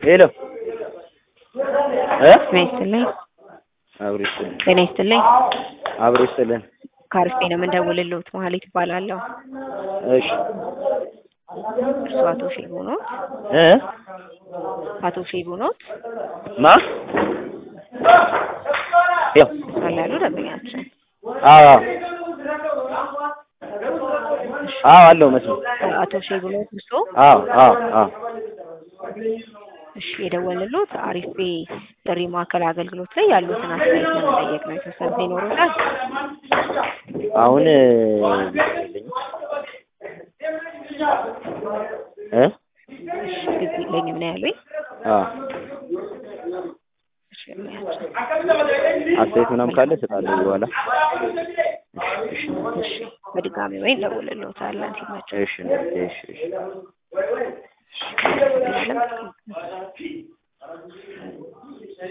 ሄሎ እ ጤና ይስጥልኝ። አብሮ ይስጥልን ጤና ይስጥልኝ። አብሮ ይስጥልን። ከአርፌ ነው የምንደውልልዎት። መሀሌት እባላለሁ። እሺ እርስዎ አቶ ሼቡ ኖት? እ አቶ ሼቡ ኖት? ማ ያው ሳላ ያሉ ደንበኛችን። አዎ አዎ አለው መስሎ አቶ ሼቡ ኖት እርስዎ? አዎ አዎ አዎ እሺ የደወልልዎት አሪፍ ቤ ጥሪ ማዕከል አገልግሎት ላይ ያሉትን አስተያየት ለመጠየቅ ነው። የተወሰነ ይኖሩታል? አሁን እ እ እሺ ጊዜ የለኝም ነው ያሉኝ። አዎ እሺ ያሉያቸው። አስተያየት ምናምን ካለ እሰጣለሁ በኋላ። እሺ በድጋሚ ወይ እንደውልልዎታለን ሲመቸው። እሺ እሺ እሺ እሺ